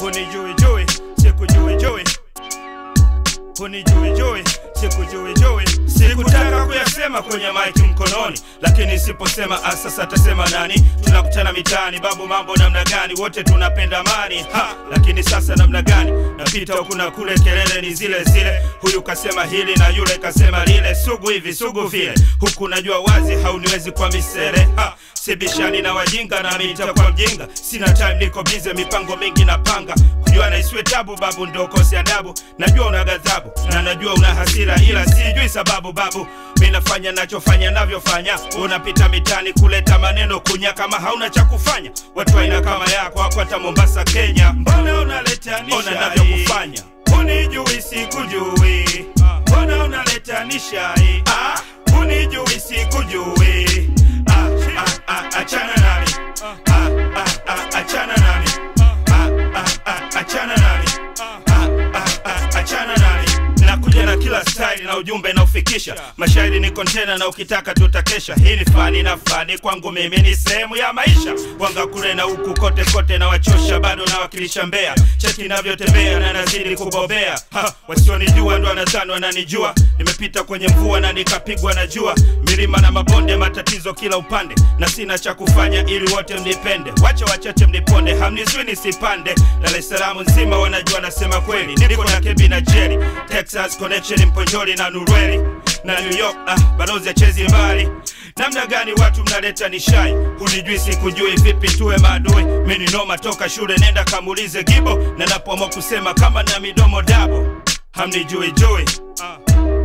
hunijui jui sikujui jui hunijui jui sikujui jui sikutaka kuyasema kwenye maiki mkononi lakini siposema ah, sasa atasema nani tunakutana mitaani babu mambo namna gani wote tunapenda mani ha lakini sasa namna gani napita huku na kule kelele ni zile zile huyu kasema hili na yule kasema lile sugu hivi sugu vile huku najua wazi hauniwezi kwa misere ha sibishani na wajinga na mita kwa mjinga sina time niko bize mipango mingi napanga kujua na isiwe tabu babu ndo kosi adabu najua una ghadhabu na najua una hasira ila sijui sababu babu mi nafanya nachofanya navyofanya unapita mitani kuleta maneno kunya kama hauna cha kufanya watu aina kama yako wako hata mombasa kenya mbona unaleta ona navyokufanya unijui sikujui mbona unaleta nishai ah, unijui sikujui ah, ah, ah, achana nami ah, ah, ah, achana nami ah, ah, ah, achana nami ah, ah, ah, achana nami nakuja na kila style na ujumbe naufikisha mashairi ni kontena na ukitaka tutakesha hii ni fani na fani kwangu mimi ni sehemu ya maisha wanga kule na huku kote kote na wachosha bado nawakilisha mbea cheki navyotembea na nazidi kubobea ha, wasionijua ndo wanadhani wananijua nimepita kwenye mvua na nikapigwa na jua milima na mabonde matatizo kila upande na sina cha kufanya ili wote mnipende wacha wachache mniponde hamnizui nisipande dar es salaam nzima wanajua nasema kweli niko na kebi na jeri texas connection mponjoli na nurweli na new york ah, balozi achezi mbali namna gani watu mnaleta nishai hunijui sikujui vipi tuwe maadui mini noma toka shule nenda kamulize gibo na napoamua kusema kama na midomo dabo hamnijui jui ah.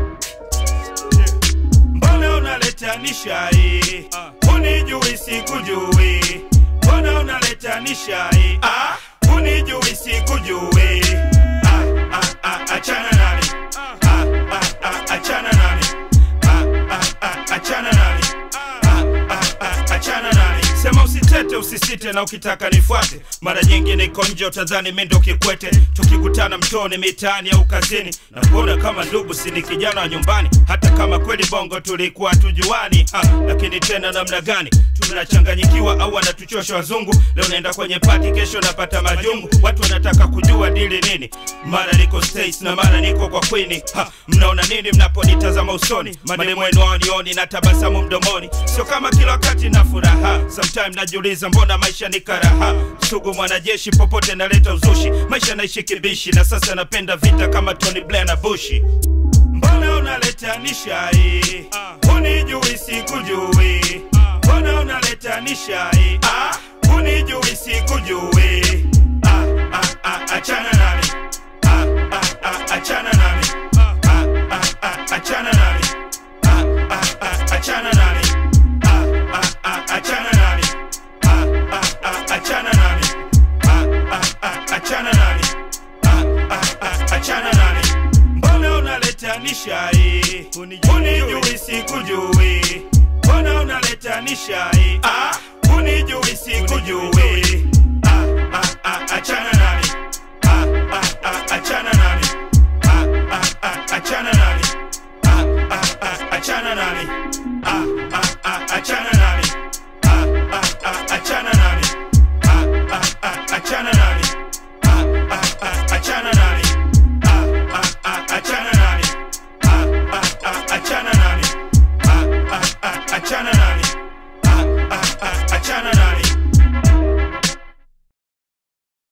mbona unaleta nishai hunijui sikujui mbona unaleta nishai ah, hunijui sikujui ah, ah, ah, achana nami ah, ah, ah, achana nami ah, ah, ah, achana nami ah, ah, ah, achana nami sema usitete usisite na ukitaka nifuate mara nyingi niko nje utadhani mi ndo kikwete tukikutana mtoni mitaani au kazini na kuona kama ndugu sini kijana wa nyumbani hata kama kweli bongo tulikuwa tujuani ha, lakini tena namna gani tunachanganyikiwa au wanatuchosha wazungu leo naenda kwenye pati kesho napata majungu watu wanataka kujua dili nini mara niko States na mara niko kwa kwini ha, mnaona nini mnaponitazama usoni maneno yenu haonioni na tabasamu mdomoni sio kama kila wakati na furaha sometime najiuliza mbona maisha ni karaha sugu mwanajeshi popote naleta uzushi maisha naishi kibishi na sasa napenda vita kama Tony Blair na Bushi mbona unaleta nishai hunijui sikujui mbona unaleta nishai ah, hunijui sikujui ah, ah, ah, achana nami ah, ah, ah, achana nami ah, ah, ah, achana nami ah, ah, ah, achana nami ah, ah, ah, achana nami ah, ah, ah, achana nami ah, ah, ah, achana nami ah, ah, ah, achana nami mbona unaleta nishai hunijui sikujui mbona unaleta nishai ah, hunijui sikujui